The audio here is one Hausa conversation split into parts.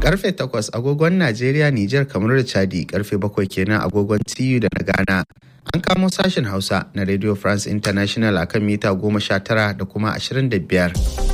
karfe 8 agogon Najeriya, Nijar, kamar da Chadi karfe 7 kenan agogon TU da na Ghana. An kamo sashen Hausa na Radio France International a kan mita 19 da kuma 25.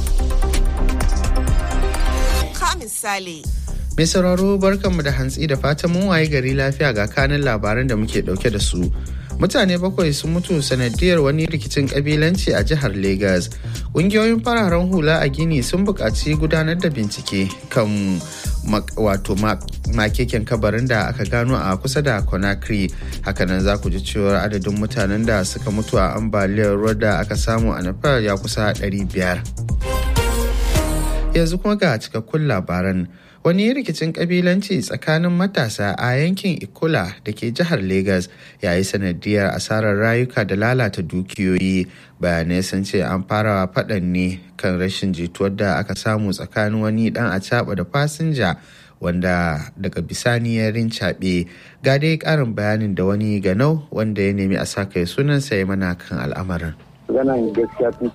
Ka misali. Mai sauraro barkanmu da hantsi da fatan mun waye gari lafiya ga kanin labaran da muke dauke da su. Mutane bakwai sun mutu sanadiyar wani rikicin kabilanci a jihar Legas. Ƙungiyoyin fararen hula a Gini sun buƙaci gudanar da bincike kan wato makeken kabarin da aka gano a kusa da Conakry. Hakanan za ku ji cewar adadin mutanen da suka mutu a ambaliyar ruwa da aka samu a Nepal ya kusa 500. Yanzu kuma ga cikakkun labaran. wani rikicin kabilanci tsakanin matasa a yankin ikola da ke jihar Legas ya yi sanadiyar asarar rayuka da lalata dukiyoyi bayanai sun ce an fara faɗan ne kan rashin jituwar da aka samu tsakanin wani dan a da fasinja wanda daga bisani ya rincaɓe ga dai ƙarin bayanin da wani ganau wanda ya nemi a sa kai sunansa ya mana kan al'amarin. yanayin gaskiya tun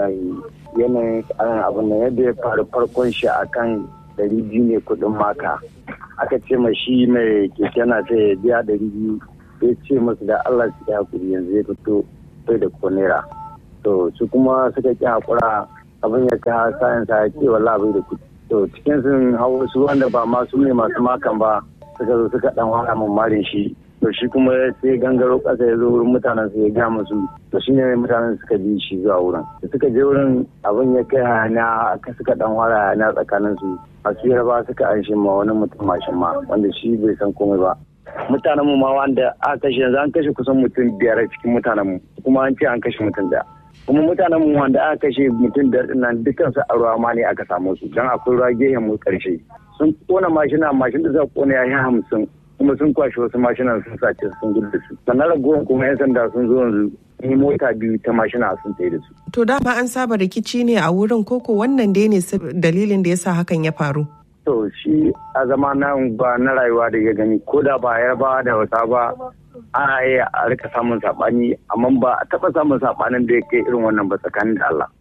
yanayin abin da yadda ya faru farkon shi akan dari biyu ne kudin maka aka ce ma shi mai keke na ta ya biya dari biyu ya ce masu da allah su ya hakuri yanzu ya fito sai da konera to su kuma suka ki hakura abin ya ka sayan sa ya ce wala bai da kudi to cikin sun hau su wanda ba masu ne masu makan ba suka zo suka dan wara marin shi to shi kuma sai gangaro kasa ya zo wurin mutanen su ya ga musu to shine mutanen suka bi shi zuwa wurin da suka je wurin abin ya kai hana ka suka dan wara hana tsakanin su a ba suka an shi ma wani mutum mashin ma wanda shi bai san komai ba mutanen mu ma wanda aka kashe yanzu an kashe kusan mutum biyar cikin mutanen mu kuma an ce an kashe mutum daya kuma mutanen mu wanda aka kashe mutum biyar din nan dukkan su a ruwa ma ne aka samu su dan akwai ruwa gehen mu karshe sun kona mashina mashin da za kona ya yi hamsin kuma sun kwashe wasu mashinan sun sace sun gudu da su sannan ragowar kuma yan sanda sun zo yanzu ni mota biyu ta mashina sun tsaye da su. To dama an saba rikici ne a wurin koko wannan dai ne dalilin da yasa hakan ya faru. To shi a zama nan ba na rayuwa da ya gani ko da ba ya ba da wasa ba ana iya a rika samun saɓani amma ba a taɓa samun saɓanin da ya kai irin wannan ba tsakanin da Allah.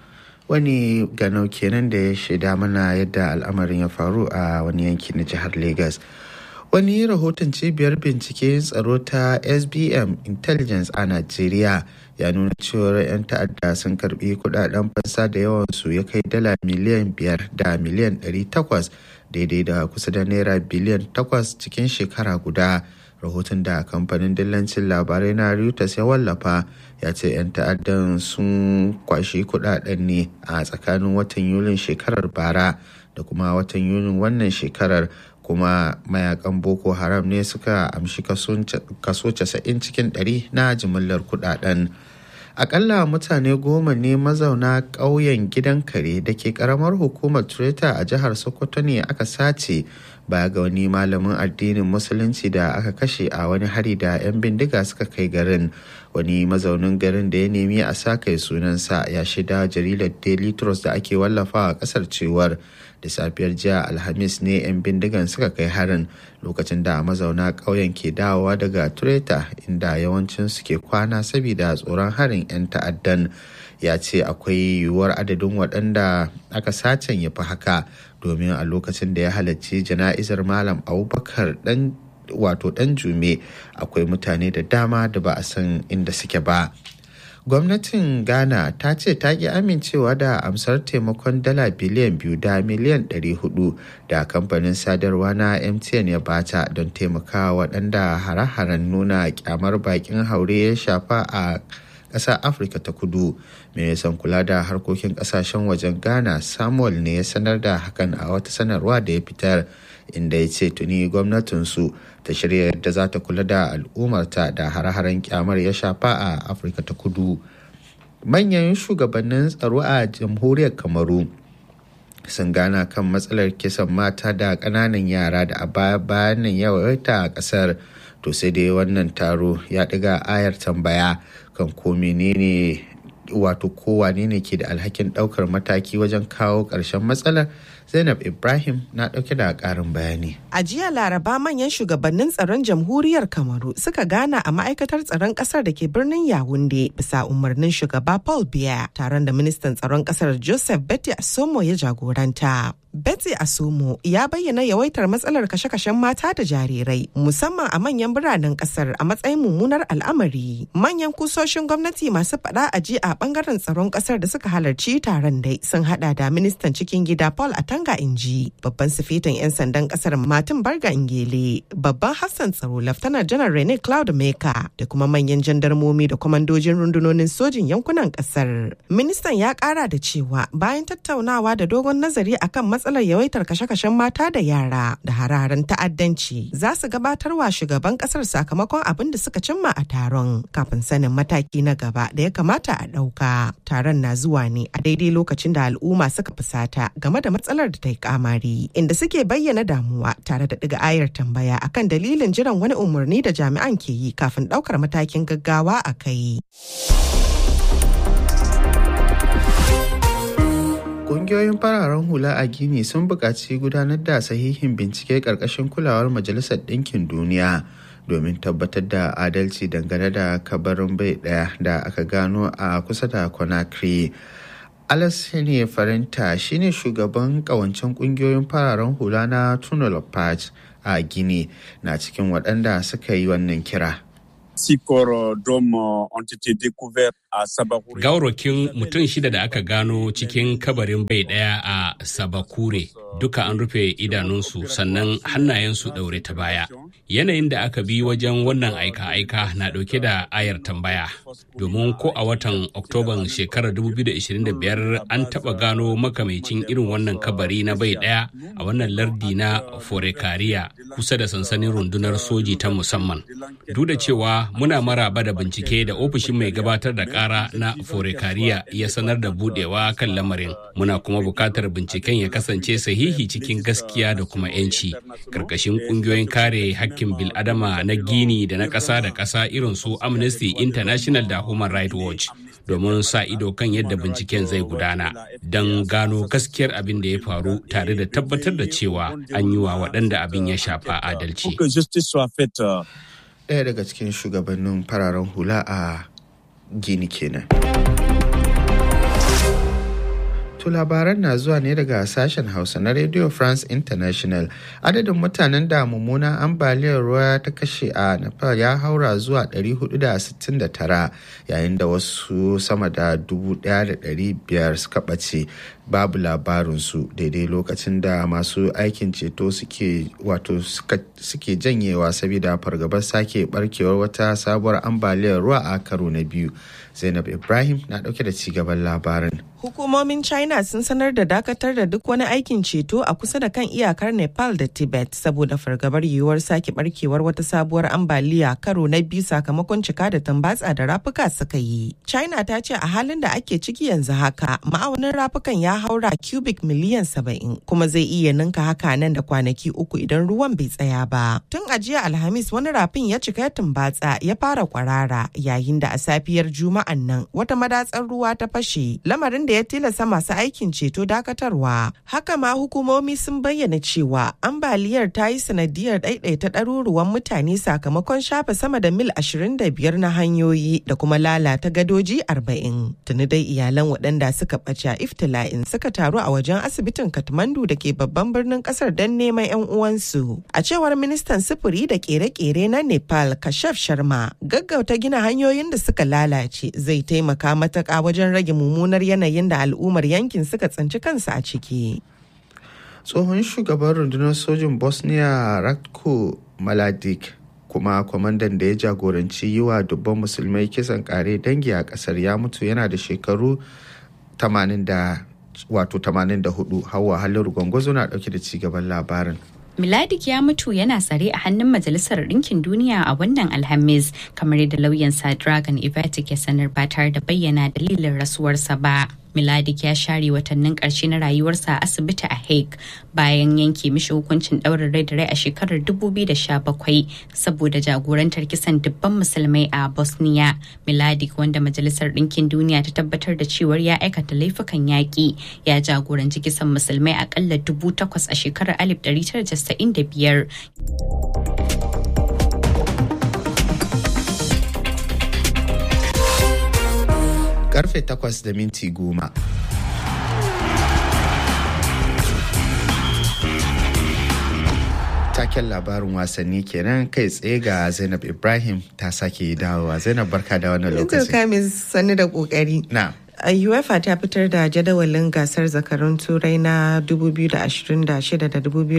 Wani ganau kenan da ya shaida mana yadda al'amarin ya faru a wani yanki na jihar Legas. wani rahoton cibiyar binciken tsaro ta sbm intelligence a najeriya ya nuna cewar 'yan ta'adda sun karbi kudaden fansa da yawansu ya kai dala miliyan biyar da miliyan 800 daidai da kusa da naira biliyan 8 cikin shekara guda rahoton da kamfanin dillancin labarai na reuters ya wallafa ya ce 'yan ta'addan sun kwashi kudaden ne a tsakanin watan yulin shekarar bara da kuma watan yulin wannan shekarar kuma mayakan boko haram ne suka amshi kaso 90 cikin 100 na jimillar kudaden akalla mutane goma ne mazauna ƙauyen gidan kare da ke karamar hukumar treta a jihar sokoto ne aka sace baya ga wani malamin addinin musulunci da aka kashe a wani hari da 'yan bindiga suka kai garin wani mazaunin garin da ya nemi a sa kai sunansa ya shida jaridar daily trust da ake wallafa a kasar cewar da safiyar jiya alhamis ne 'yan bindigan suka kai harin lokacin da mazauna ƙauyen ke dawowa daga tureta inda yawancin su ke kwana saboda tsoron harin 'yan ta'addan ya ce akwai yiwuwar adadin waɗanda aka sacen ya fi haka domin a lokacin da ya halarci jana'izar malam abubakar dan wato dan jume akwai mutane da dama da ba a san inda suke ba gwamnatin ghana ta ce ta ki amincewa da amsar taimakon dala biliyan biyu da miliyan 400 da kamfanin sadarwa na mtn ya bata don taimakawa waɗanda hare-haren nuna kyamar bakin haure ya shafa a ƙasar afirka ta kudu ministan kula da harkokin ƙasashen wajen ghana samuel ne ya sanar da hakan a wata sanarwa da ya fitar inda ya ce tuni gwamnatinsu ta shirya yadda za ta kula da al'ummarta da hare-haren kyamar ya shafa a afirka ta kudu manyan shugabannin tsaro a jamhuriyar kamaru sun gana kan matsalar kisan mata da ƙananan yara da a baya bayan nan yawaita a ƙasar to sai dai wannan taro ya ɗiga ayar tambaya kan ko menene wato kowane ne ke da alhakin ɗaukar mataki wajen kawo ƙarshen matsalar Zainab Ibrahim na ɗauke da ƙarin bayani. A jiya Laraba manyan shugabannin tsaron jamhuriyar Kamaru suka gana a ma'aikatar tsaron ƙasar da ke birnin Yawunde bisa umarnin shugaba Paul Biya taron da ministan tsaron ƙasar Joseph Betty Asomo ya jagoranta. Betty Asomo ya bayyana yawaitar matsalar kashe-kashen mata da jarirai musamman a manyan biranen kasar a matsayin mummunar al'amari. Manyan kusoshin gwamnati masu faɗa a ji a bangaren tsaron kasar da suka halarci taron dai sun hada da ministan cikin gida Paul Atanga Inji, babban sifetin 'yan sandan kasar Martin Barga Ingele, babban Hassan tsaro Laftanar Janar Rene Cloud Meka da kuma manyan jandarmomi da kwamandojin rundunonin sojin yankunan kasar. Ministan ya kara da cewa bayan tattaunawa da dogon nazari akan matsalar yawaitar kashe-kashen mata da yara da hararen ta'addanci za su gabatarwa shugaban kasar sakamakon abin da suka cimma a taron kafin sanin mataki na gaba da ya kamata a ɗauka. Taron na zuwa ne a daidai lokacin da al'umma suka fusata game da matsalar da ta yi kamari inda suke bayyana damuwa tare da ɗiga ayar tambaya akan dalilin jiran wani umarni da jami'an ke yi kafin ɗaukar matakin gaggawa a kai. Ƙungiyoyin fararen hula a Gini sun buƙaci gudanar da sahihin bincike ƙarƙashin kulawar Majalisar Ɗinkin Duniya domin tabbatar da adalci dangane da kabarin bai ɗaya da aka gano a kusa da Conakry. Alassane Farinta shine shugaban ƙawancen ƙungiyoyin fararen hula na Tunnel Patch a Gini na cikin waɗanda suka yi wannan kira. six corps d'hommes ont été découverts à Sabakure. Gaurakin mutum shida da aka gano cikin kabarin bai daya a Sabakure duka an rufe idanunsu sannan hannayensu ɗaure ta baya. Yanayin da aka bi wajen wannan aika-aika na ɗauke da ayar tambaya. Domin ko a watan Oktoban shekarar 2025 an taɓa gano makamacin irin wannan kabari na bai ɗaya a wannan lardi na Forekariya kusa da sansanin rundunar soji ta musamman. Duk da cewa muna maraba da bincike da ofishin mai gabatar da kara na forekariya ya sanar da budewa kan lamarin muna kuma bukatar binciken ya kasance sahihi cikin gaskiya da kuma 'yanci karkashin kungiyoyin kare hakkin biladama na gini da na ƙasa da ƙasa irin su amnesty international da human rights watch domin sa ido kan yadda binciken zai gudana don gano gaskiyar abin da ya faru tare da tabbatar da cewa an yi wa waɗanda abin ya shafa adalci. ɗaya daga cikin shugabannin fararen hula a gini kenan. To labaran na zuwa ne daga sashen Hausa na Radio France International. Adadin mutanen da mummunan ambaliyar ruwa ta kashe a Nepal ya haura zuwa 469 yayin da wasu sama da 1,500 suka ɓace babu labarinsu daidai lokacin da masu aikin ceto suke wato suke janyewa saboda fargabar sake barkewar wata sabuwar ambaliyar ruwa a karo na biyu. Zainab Ibrahim na ɗauke da cigaban labarin. Hukumomin China sun sanar da dakatar da duk wani aikin ceto a kusa da kan iyakar Nepal da Tibet saboda fargabar yiwuwar sake barkewar wata sabuwar ambaliya karo na biyu sakamakon cika da tambatsa da rafuka suka yi. China ta ce a halin da ake ciki yanzu haka ma'aunin rafukan ya haura cubic miliyan saba'in kuma zai iya ninka haka nan da kwanaki uku idan ruwan bai tsaya ba. Tun a jiya Alhamis wani rafin ya cika tumbatsa ya fara kwarara yayin da a safiyar Juma'an nan wata madatsar ruwa ta fashe lamarin da ya tilasta masu aikin ceto dakatarwa. Haka ma hukumomi sun bayyana cewa ambaliyar ta yi sanadiyar ɗaiɗaita ɗaruruwan mutane sakamakon shafe sama da mil 25 na hanyoyi da kuma lalata gadoji 40. Tuni dai iyalan waɗanda suka ɓace a iftila'in suka taru a wajen asibitin Kathmandu da ke babban birnin ƙasar don neman 'yan uwansu. A cewar ministan sufuri da ƙere-ƙere na Nepal Kashaf Sharma, gaggauta gina hanyoyin da suka lalace zai taimaka matuƙa wajen rage mummunar yanayin da al'ummar yankin suka tsinci kansu a ciki. Tsohon shugaban rundunar sojin Bosnia Ratko Mladic kuma kwamandan da ya jagoranci yi wa dubban musulmai kisan kare dangi a kasar ya mutu yana da shekaru 84 hawa halin gwangwazo na dauke da cigaban labarin. Miladik ya mutu yana tsare a hannun Majalisar Ɗinkin Duniya a wannan Alhamis, kamar yadda lauyansa Dragon Ivatic ya sanar ba tare da bayyana dalilin rasuwarsa ba. Miladik ya share watannin ƙarshe na rayuwarsa a asibiti a Hague bayan yanke mishi hukuncin ɗaurin rai da rai a shekarar 2017 saboda jagorantar kisan dubban musulmai a Bosnia. Miladik wanda Majalisar Ɗinkin Duniya ta tabbatar da cewar ya aikata laifukan yaƙi ya jagoranci kisan musulmai akalla dubu takwas a shekarar 1995. Karfe takwas da minti goma. taken labarin wasanni kenan kai tsaye ga zainab ibrahim ta sake dawowa zainab barka da wannan lokaci kamis sani da kokari na UEFA ta fitar da jadawalin gasar zakarun turai na 2026 da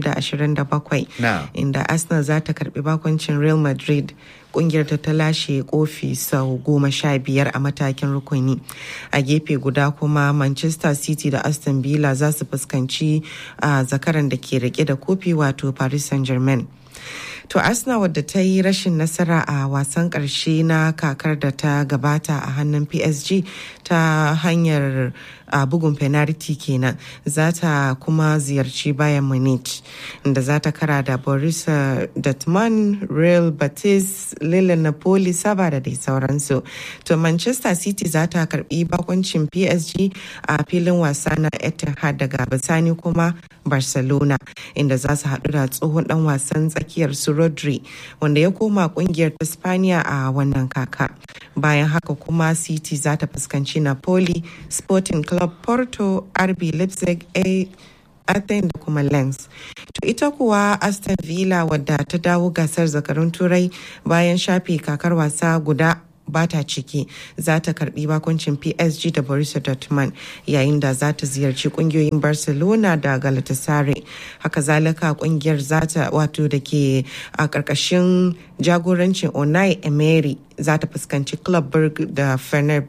2027 Na. inda Arsenal za ta karbi bakoncin Real Madrid kungiyar ta ta lashe kofi sau goma sha biyar a matakin rukuni a gefe guda kuma manchester city da aston villa za su fuskanci a zakaran da ke rike da kofi wato paris saint-germain To Arsenal wadda ta yi rashin nasara a wasan ƙarshe na kakar da ta gabata a hannun PSG ta hanyar a bugun penalty kenan za ta kuma ziyarci bayan Munich da za ta kara da Borussia Dortmund, Real Betis, Lille Napoli, Saba da dai sauransu. To Manchester City za ta karbi bakoncin PSG a filin wasa na Etihad daga bisani kuma Barcelona inda za su haɗu da tsohon ɗan wasan tsakiyar su Rodri wanda ya koma kungiyar ta Spaniya a wannan kaka. Bayan haka kuma City za ta fuskanci Napoli, Sporting Club Porto, RB Leipzig, A Athens da kuma Lens. To ita kuwa Aston Villa wadda ta dawo gasar zakarun turai bayan shafe kakar wasa guda bata ciki za ta karbi bakuncin PSG da Borussia Dortmund yayin da za ta ziyarci kungiyoyin Barcelona da Galatasaray. Haka zalika kungiyar za ta wato da ke a karkashin jagorancin Unai Emery za ta fuskanci Club Brugge da Fener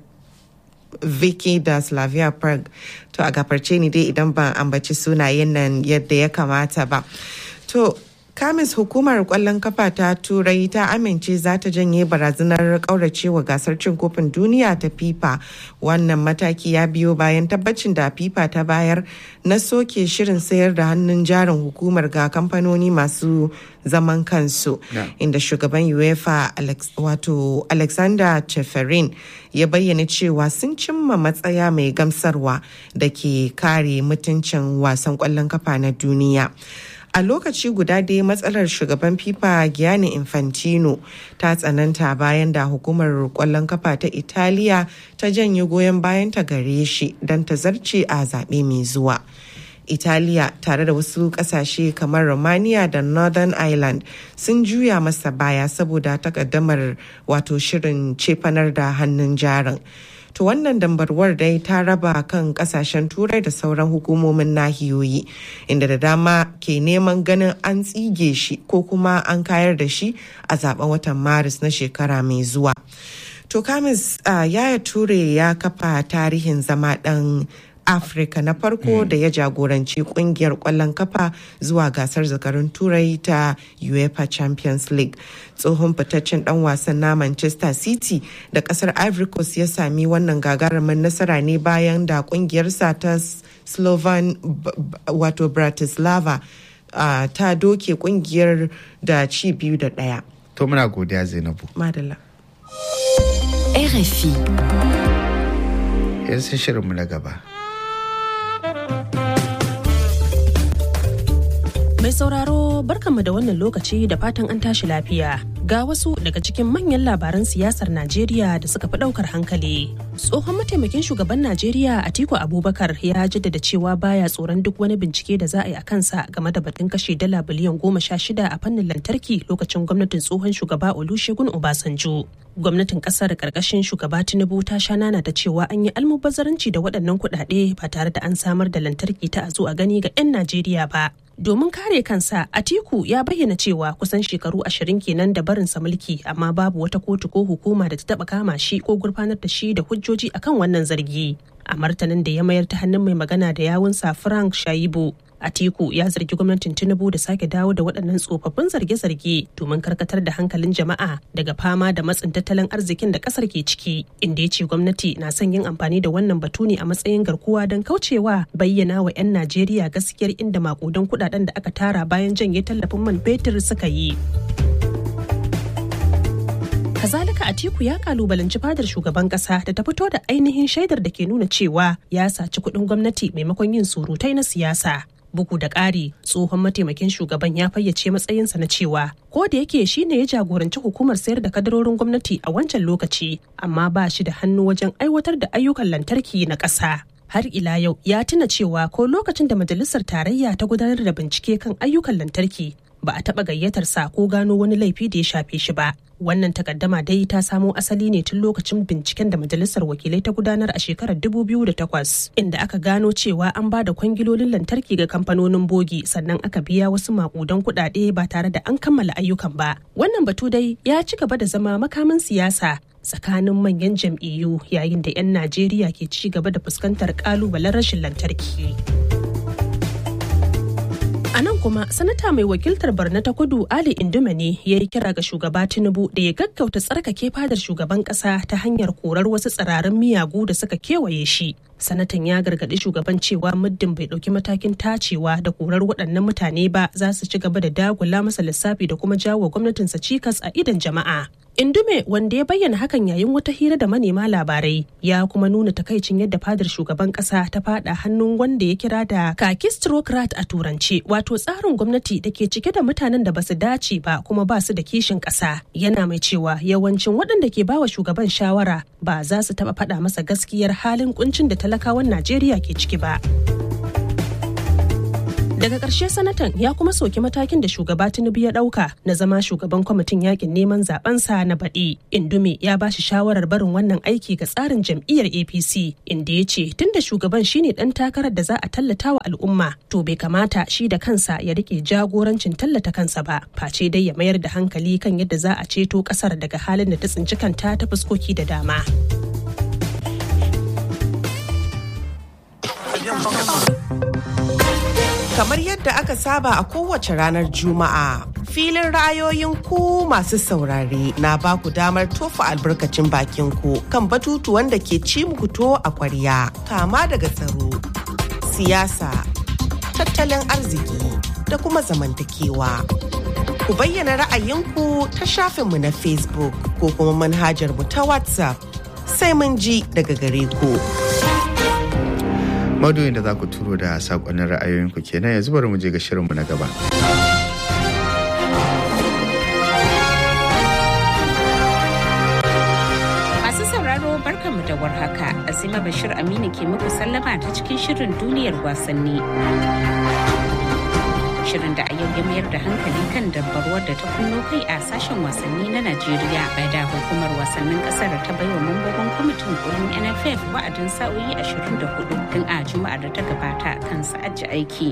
Vicky da Slavia Prague. To a gafarce ni dai idan ban ambaci sunayen nan yadda ya kamata ba. To kamis hukumar kwallon kafa ta turai ta amince za ta janye barazanar kauracewa gasar cin kofin duniya ta fifa wannan mataki ya biyo bayan tabbacin da fifa ta bayar na soke shirin sayar da hannun jarin hukumar ga kamfanoni masu zaman kansu inda shugaban uefa wato alexander cheferin ya bayyana cewa sun cimma matsaya mai gamsarwa da ke kare mutuncin wasan kwallon kafa na duniya a lokaci guda dai matsalar shugaban fifa gianni infantino ta tsananta bayan da hukumar kwallon kafa ta italiya ta janye goyon bayan ta gare shi don ta zarce a zaɓe mai zuwa italiya tare da wasu kasashe kamar romania da northern ireland sun juya masa baya saboda takaddamar wato shirin cefanar da hannun jarin to wannan dambarwar dai ta raba kan kasashen turai da sauran hukumomin nahiyoyi inda da dama ke neman ganin an tsige shi ko kuma an kayar da shi a zaben watan maris na shekara mai zuwa to kamis uh, yaya ture ya kafa tarihin zama dan afirka na farko da ya jagoranci kungiyar kwallon kafa zuwa gasar zakarun turai ta uefa champions league tsohon fitaccen dan wasan na manchester city da kasar ivory coast ya sami wannan gagarumin nasara ne bayan da kungiyarsa ta slovan wato bratislava uh, ta doke kungiyar da ci biyu da daya to muna godiya zainabu madalla RFI yanzu shirinmu na gaba Mai sauraro barkanmu da wannan lokaci da fatan an tashi lafiya. Ga wasu daga cikin manyan labaran siyasar Najeriya da suka fi ɗaukar hankali. Tsohon mataimakin shugaban Najeriya Atiku Abubakar ya jaddada cewa baya tsoron duk wani bincike da za a yi a kansa game da batun kashe dala biliyan goma sha shida a fannin lantarki lokacin gwamnatin tsohon shugaba Olusegun Obasanjo. Gwamnatin kasar karkashin shugaba Tinubu ta sha nana da cewa an yi almubazzaranci da waɗannan kuɗaɗe ba tare da an samar da lantarki ta a zo a gani ga 'yan Najeriya ba. domin kare kansa atiku ya bayyana cewa kusan shekaru ashirin kenan da barinsa mulki amma babu wata kotu ko hukuma da ta taba kama shi ko gurfanar da shi da hujjoji akan wannan zargi a martanin da ya mayar ta hannun mai magana da yawunsa frank shaibu Atiku ya zargi gwamnatin Tinubu da sake dawo da waɗannan tsofaffin zarge-zarge domin karkatar da hankalin jama'a daga fama da matsin tattalin arzikin da ƙasar ke ciki, inda ya ce gwamnati na son yin amfani da wannan batu ne a matsayin garkuwa don kaucewa bayyana wa 'yan Najeriya gaskiyar inda makudan kuɗaɗen da aka tara bayan janye tallafin man fetur suka yi. kazalika atiku ya kalubalanci fadar shugaban kasa da ta fito da ainihin shaidar da ke nuna cewa ya saci kuɗin gwamnati maimakon yin surutai na siyasa bugu da ƙari tsohon mataimakin shugaban ya fayyace matsayinsa na cewa ko da yake shine ya jagoranci hukumar sayar da kadarorin gwamnati a wancan lokaci amma ba shi da hannu wajen aiwatar da ayyukan lantarki na ƙasa har ila yau ya tuna cewa ko lokacin da majalisar tarayya ta gudanar da bincike kan ayyukan lantarki ba a taɓa gayyatar sa ko gano wani laifi da ya shafe shi ba wannan takaddama dai ta samo asali ne tun lokacin binciken da majalisar wakilai ta gudanar a shekarar 2008 inda aka gano cewa an ba da kwangilolin lantarki ga kamfanonin bogi sannan aka biya wasu makudan kuɗaɗe ba tare da an kammala ayyukan ba wannan batu dai ya ci gaba da zama makamin siyasa tsakanin manyan jam'iyyu yayin da 'yan najeriya ke ci gaba da fuskantar kalubalen rashin lantarki. A nan kuma sanata mai wakiltar Barna ta kudu Ali Indume ne ya yi kira ga shugaba Tinubu da ya gaggauta tsarkake fadar shugaban kasa ta hanyar korar wasu tsirarin miyagu da suka kewaye shi. Sanatan ya gargaɗi shugaban cewa muddin bai ɗauki matakin tacewa da korar waɗannan mutane ba za su ci gaba da dagula masa lissafi da kuma jawo gwamnatinsa cikas a idon jama'a. Indume wanda ya bayyana hakan yayin wata hira da manema labarai ya kuma nuna takaicin yadda fadar shugaban kasa ta fada hannun wanda ya kira da kakistrocrat a turance wato tsarin gwamnati da ke cike da mutanen da basu dace ba kuma ba su da kishin kasa yana mai cewa yawancin waɗanda ke bawa shugaban shawara ba za su taɓa faɗa masa gaskiyar halin kuncin da talakawan Najeriya ke ciki ba. daga ƙarshe sanatan ya kuma soki matakin da shugaba tinubu ya ɗauka na zama shugaban kwamitin yakin neman zabensa na baɗi indume ya ba shi shawarar barin wannan aiki ga tsarin jam'iyyar apc inda ya ce tunda shugaban shine ɗan takarar da za a tallata wa al'umma to bai kamata shi da kansa ya rike jagorancin tallata kansa ba face dai ya mayar da hankali kan yadda za a ceto ƙasar daga halin da ta tsinci kanta ta fuskoki da dama. kamar yadda aka saba a kowace ranar juma'a filin ra'ayoyin ku masu saurare na ba ku damar tofa albarkacin bakin ku kan batutuwan da ke ci muku to a kwarya kama daga tsaro siyasa tattalin arziki da kuma zamantakewa ku bayyana ra'ayinku ta shafinmu na facebook ko kuma manhajar mu ta whatsapp sai mun ji daga gare ku. Maudu'in da za ku turo da saƙonnin ra'ayoyinku kenan yanzu bari mu je ga shirinmu na gaba. Masu sauraro barkanmu da warhaka, Azima Bashir Aminu ke muku sallama ta cikin shirin duniyar wasanni. shirin da a yau ya mayar da hankali kan dabbarwar da ta kunno kai a sashen wasanni na Najeriya bai da hukumar wasannin kasar ta baiwa mambobin kwamitin kolin NFF wa'adin sa'o'i 24 tun a juma'ar da ta gabata kan sa'aji aiki.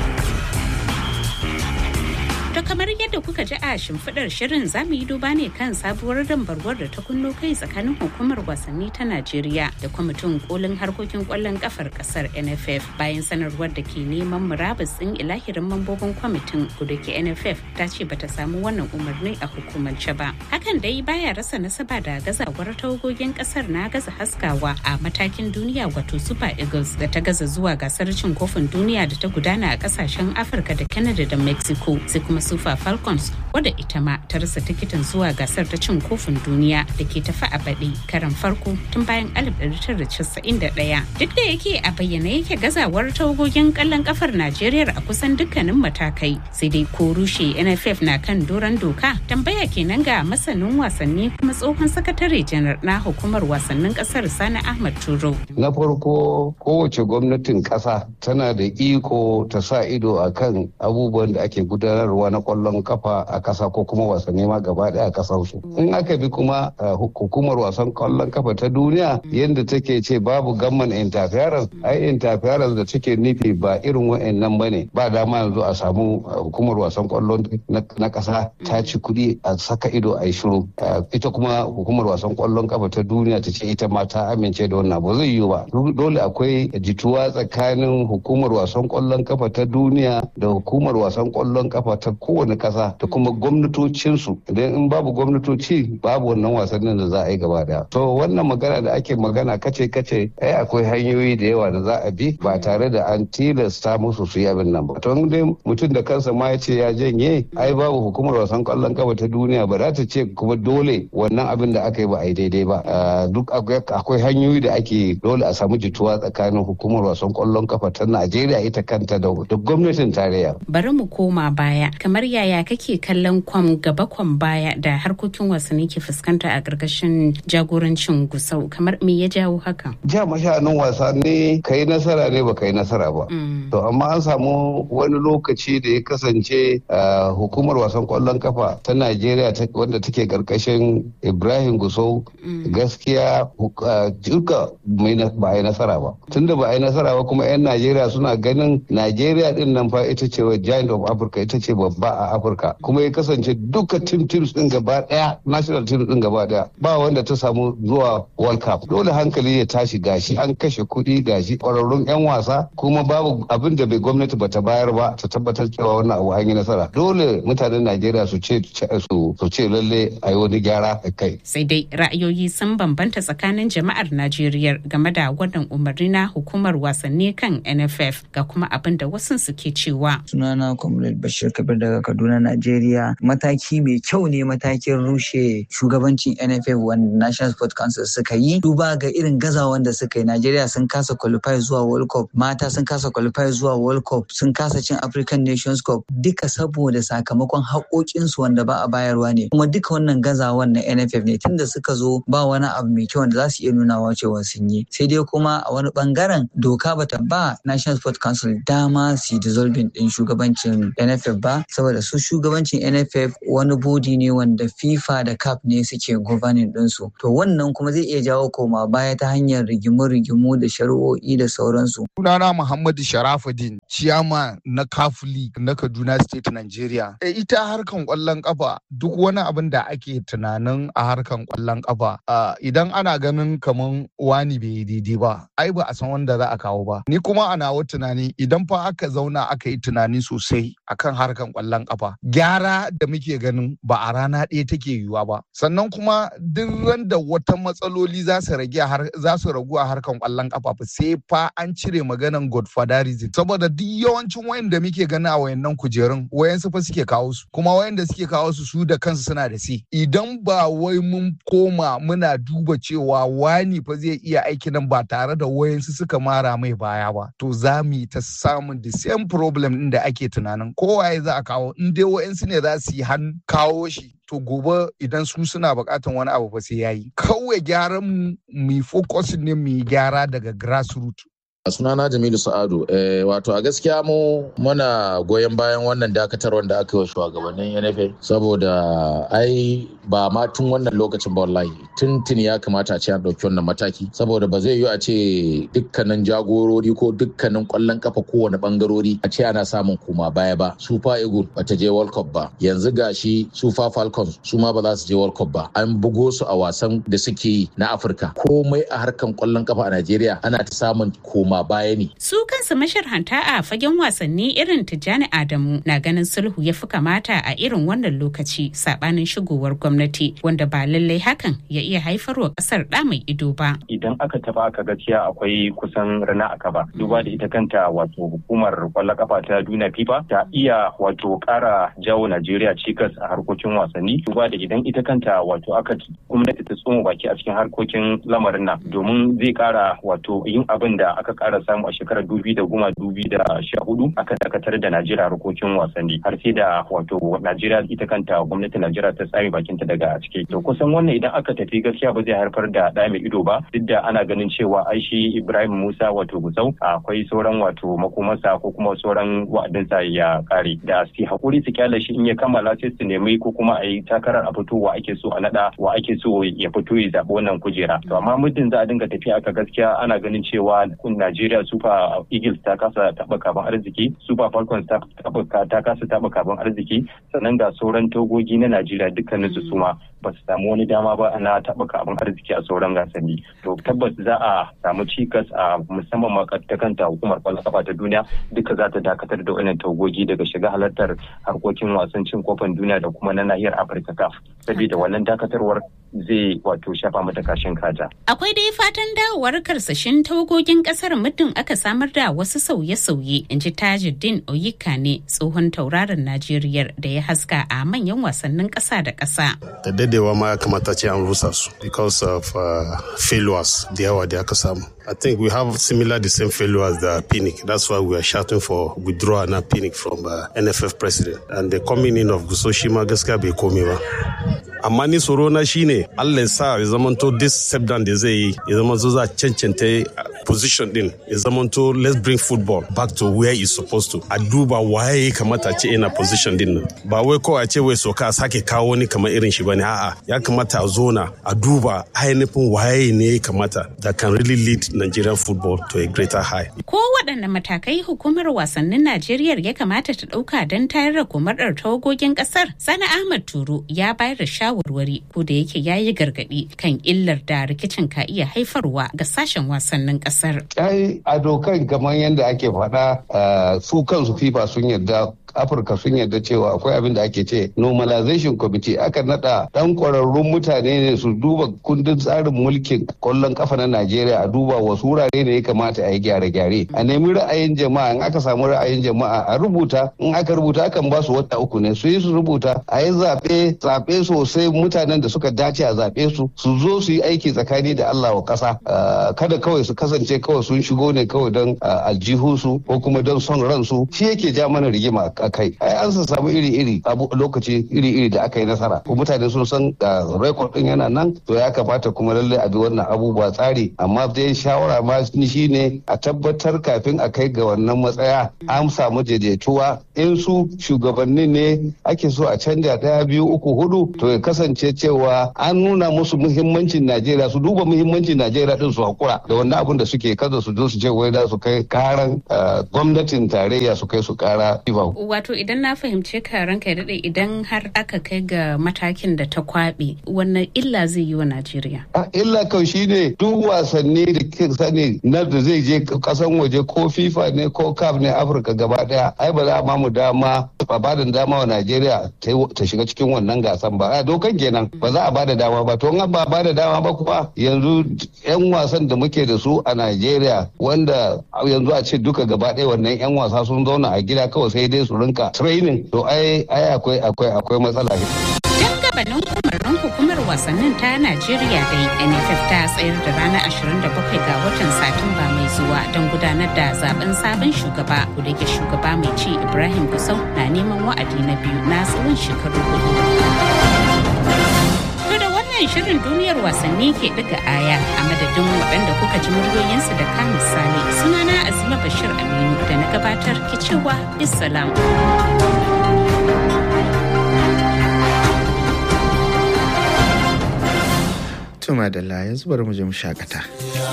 To kamar yadda kuka ji a shimfiɗar shirin za mu yi duba ne kan sabuwar dambarwar da ta kunno kai tsakanin hukumar wasanni ta Najeriya da kwamitin kolin harkokin kwallon kafar kasar NFF bayan sanarwar da ke neman murabus ɗin ilahirin mambobin kwamitin da ke NFF ta ce bata samu wannan umarni a hukumance ba. Hakan dai baya rasa nasaba da gazawar tawagogin kasar na gaza haskawa a matakin duniya wato Super Eagles da ta gaza zuwa gasar cin kofin duniya da ta gudana a kasashen Afirka da Canada da Mexico sai kuma Super Falcons wadda ita ma ta rasa tikitin zuwa gasar ta cin kofin duniya da ke tafi a baɗi karan farko tun bayan 1991. Duk da yake a bayyane yake gazawar tawagogin kallon kafar Najeriya a kusan dukkanin matakai sai dai ko rushe NFF na kan doron doka tambaya kenan ga masanin wasanni kuma tsohon sakatare janar na hukumar wasannin kasar Sani Ahmad Turo. Na farko kowace gwamnatin ƙasa tana da iko ta sa ido akan abubuwan da ake gudanarwa na na kwallon kafa a kasa ko kuma wasanni ma gaba daya a kasar su in aka bi kuma hukumar wasan kwallon kafa ta duniya yadda take ce babu gamman interference ai interference da take nufi ba irin wa'annan bane ba dama yanzu a samu hukumar wasan kwallon na kasa ta ci kuɗi a saka ido a yi shiru ita kuma hukumar wasan kwallon kafa ta duniya ta ce ita ma ta amince da wannan ba zai yiwu ba dole akwai jituwa tsakanin hukumar wasan kwallon kafa ta duniya da hukumar wasan kwallon kafa ta kowane kasa da kuma gwamnatocinsu idan in babu gwamnatoci babu wannan wasannin da za a yi gaba daya to wannan magana da ake magana kace kace ai akwai hanyoyi da yawa da za a bi ba tare da an tilasta musu su yi abin nan ba to dai mutum da kansa ma ya ce ya janye ai babu hukumar wasan kwallon kafa ta duniya ba za ta ce kuma dole wannan abin da aka yi ba a yi daidai ba duk akwai hanyoyi da ake dole a samu jituwa tsakanin hukumar wasan kwallon kafa ta Najeriya ita kanta da gwamnatin tarayya. Bari mu koma baya kamar yaya kake kallon kwam gaba kwam baya da harkokin wasanni ke fuskanta a ƙarƙashin jagorancin gusau kamar me ya jawo haka? Ja mashanin wasa ne ka yi nasara ne ba ka yi nasara ba. To amma an samu wani lokaci da ya kasance hukumar wasan kwallon kafa ta Najeriya wanda take ƙarƙashin Ibrahim Gusau gaskiya duka ba a yi nasara ba. Tunda ba a yi nasara ba kuma 'yan Najeriya suna ganin Najeriya din nan fa ita ce giant of Africa ita ce babba a Afirka kuma ya kasance duka team teams din gaba daya national team din gaba daya ba wanda ta samu zuwa World Cup dole hankali ya tashi gashi an kashe kuɗi gashi ƙwararrun 'yan wasa kuma babu abin da bai gwamnati bata bayar ba ta tabbatar cewa wannan abu an yi nasara dole mutanen Najeriya su ce su ce lalle a yi wani gyara a kai. Sai dai ra'ayoyi sun bambanta tsakanin jama'ar Najeriya game da wannan umarni na hukumar wasanni kan NFF ga kuma abin da wasu suke cewa. Sunana Comrade Bashir Kabir daga Kaduna, Najeriya. Mataki mai kyau ne matakin rushe shugabancin NFF wanda National Sport Council suka yi. Duba ga irin gazawan da suka yi. Najeriya sun kasa qualify zuwa World Cup, mata sun kasa qualify zuwa World Cup, sun kasa cin African Nations Cup duka saboda sakamakon haƙoƙinsu wanda ba a bayarwa ne. Kuma duka wannan gazawan na NFF ne tunda suka zo ba wani abu mai kyau wanda za su iya nunawa cewa sun yi. Sai dai kuma a wani bangaren doka bata ba National Sport Council dama su dissolving din shugabancin NFF ba saboda su shugabancin NFF wani bodi ne wanda FIFA da CAF ne suke governing ɗinsu. To wannan kuma zai iya jawo koma baya ta hanyar rigimu-rigimu da shari'o'i da sauransu. Sunana Muhammadu Sharafuddin, ciyama na CAF League na Kaduna State Nigeria. E, ita harkan kwallon kafa duk wani abin da ake tunanin a harkan kwallon kafa idan ana ganin kaman wani bai yi daidai ba, ai ba a san wanda za a kawo ba. Ni kuma a nawa tunani idan fa aka zauna aka yi tunani sosai akan harkan kwallon kafa gyara da muke ganin ba a rana ɗaya take yiwuwa ba sannan kuma duk randa wata matsaloli za su rage za su ragu a harkan kwallon kafa fa sai fa an cire maganan godfatherism saboda duk yawancin wayan da muke gani a wayannan kujerun wayansu fa suke kawo su kuma wayan da suke kawo su su da kansu suna da si idan ba wai mun koma muna duba cewa wani fa zai iya aiki nan ba tare da wayansu suka mara mai baya ba to za mu yi ta samun the same problem din da ake tunanin kowaye za a kawo in dai wa'insu ne za su yi hannu kawo shi to gobe idan su suna bukatan wani abu ba sai yayi kawai gyaran mu mu focus ne mu gyara daga grassroots sunana jamilu sa'adu eh, wato a gaskiya mu muna goyon bayan wannan dakatarwar da aka yi wa shugabannin nfa saboda ai ba ma tun wannan lokacin ba wallahi tun tun ya kamata a ce an ɗauki wannan mataki saboda ba zai yi a ce dukkanin jagorori ko dukkanin ƙwallon kafa kowane ɓangarori a ce ana samun koma baya ba super eagle ba ta je world cup ba yanzu gashi super falcons su ma ba za su je world cup ba an bugo su a wasan da suke yi na afirka komai a harkan ƙwallon kafa a najeriya ana ta samun koma baya ne. Su kansu masharhanta a fagen wasanni irin Tijjani Adamu na ganin sulhu ya fi kamata a irin wannan lokaci sabanin shigowar gwamnati wanda ba lallai hakan ya iya haifarwa kasar da mai ido ba. Idan aka taba aka gaskiya akwai kusan rana aka ba. Duba da ita kanta wato hukumar kwallon kafa ta duniya FIFA ta iya wato kara jawo Najeriya cikas a harkokin wasanni. Duba da idan ita kanta wato aka gwamnati ta tsoma baki a cikin harkokin lamarin nan domin zai kara wato yin abin da aka ƙara samu a shekarar dubi da goma dubi da sha hudu aka dakatar da Najeriya harkokin wasanni har sai da wato Najeriya ita kanta gwamnatin Najeriya ta tsare bakinta daga ciki to kusan wannan idan aka tafi gaskiya ba zai haifar da ɗa mai ido ba duk da ana ganin cewa ai shi Ibrahim Musa wato Gusau akwai sauran wato makomarsa ko kuma sauran wa'adinsa ya kare da su hakuri su kyale shi in ya kammala sai su nemi ko kuma a yi takarar a fito wa ake so a nada wa ake so ya fito ya zaɓi wannan kujera to amma muddin za a dinga tafiya aka gaskiya ana ganin cewa Najeriya Super Eagles ta kasa taɓa kaban arziki Super Falcons ta ta kasa taɓa kaban arziki sannan ga sauran togogi na Najeriya dukkanin su suma ba su samu wani dama ba na taɓa kaban arziki a sauran gasanni to tabbas za a samu cikas a musamman ma ta kanta hukumar kwallon kafa ta duniya duka za ta dakatar da wannan togogi daga shiga halartar harkokin wasan cin kofin duniya da kuma na nahiyar Afirka CAF saboda wannan dakatarwar zai wato shafa mata kashin kaja. Akwai dai fatan dawowar karsashin tawagogin kasar muddin aka samar da wasu sauye-sauye in ji Tajuddin Oyika ne tsohon tauraron Najeriya da ya haska a manyan wasannin ƙasa da ƙasa. Da dadewa ma ya kamata ce an rusa su because of uh, failures da yawa da aka samu. I think we have similar the same failure as the Pinnick. That's why we are shouting for withdrawal now Pinnick from uh, NFF president. And the coming in of Gusoshima gaskiya bai komi ba. Amma ni tsoro na shine Allah ya sa ya zamanto this step down da zai yi ya zama zo za cancanta position din ya zamanto let's bring football back to where it's supposed to. A duba waye ya kamata ce ina position din nan. Ba wai kawai a ce wai soka a sake kawo wani kamar irin shi bane a'a ya kamata a zona a duba ainihin waye ne ya kamata that can really lead Nigerian football to a greater high. Ko waɗanne matakai hukumar wasannin Najeriya ya kamata ta ɗauka don tayar da komadar tawagogin ƙasar? Sani Ahmad Turo ya bayar da shawarwari ko da yake ya yi gargaɗi kan illar da rikicin ka iya haifarwa ga sashen wasannin ƙasar. Ai a dokan kamar yadda ake faɗa su kansu FIFA sun yarda afirka sun yarda cewa akwai abin da ake ce normalization committee aka nada dan kwararrun mutane ne su duba kundin tsarin mulkin kwallon kafa na najeriya a duba wasu wurare ne ya kamata a yi gyare-gyare a nemi ra'ayin jama'a in aka samu ra'ayin jama'a a rubuta in aka rubuta akan ba su wata uku ne su yi su rubuta a yi zaɓe zaɓe sosai mutanen da suka dace a zaɓe su su zo su yi aiki tsakani da allah wa ƙasa kada kawai su kasance kawai sun shigo ne kawai don aljihunsu ko kuma don son ransu shi yake ja mana rigima a kai ai an sa samu iri-iri abu lokaci iri-iri da aka yi nasara ko mutane sun san ga rekod din yana nan to ya kamata kuma lalle a bi wannan abubuwa tsari amma dai shawara ma shi ne a tabbatar kafin a kai ga wannan matsaya an samu daidaituwa in su shugabanni ne ake so a canja daya biyu uku hudu to ya kasance cewa an nuna musu muhimmancin Najeriya su duba muhimmancin Najeriya din su hakura da wannan abun da suke kada su zo su ce wai da su kai karan gwamnatin tarayya su kai su kara wato idan na fahimce ka ranka daɗe idan har aka kai ga matakin da ta kwaɓe wannan illa zai yi wa najeriya illa kau shine duk wasanni da ke sani na da zai je kasan waje ko fifa ne ko caf ne afirka gaba daya ai ba za a mamu dama ba ba da dama wa najeriya ta shiga cikin wannan gasan ba a dokan kenan ba za a ba da dama ba to in ba ba da dama ba kuma yanzu yan wasan da muke da su a najeriya wanda yanzu a ce duka gaba daya wannan yan wasa sun zauna a gida kawai sai dai su rinka training to ai ai akwai akwai akwai matsala dan gabanin umarnin hukumar wasannin ta Najeriya dai NFF ta tsayar da ranar 27 ga watan Satumba mai zuwa don gudanar da zaben sabon shugaba da ke shugaba mai ci Ibrahim Gusau na neman wa'adi na biyu na tsawon shekaru hudu. wannan shirin duniyar wasanni ke daga aya a madadin waɗanda kuka ji muryoyinsu da kan misali sunana azima bashir aminu da na gabatar ke cewa bisalam. Tuma da yanzu bari mu je mu shakata.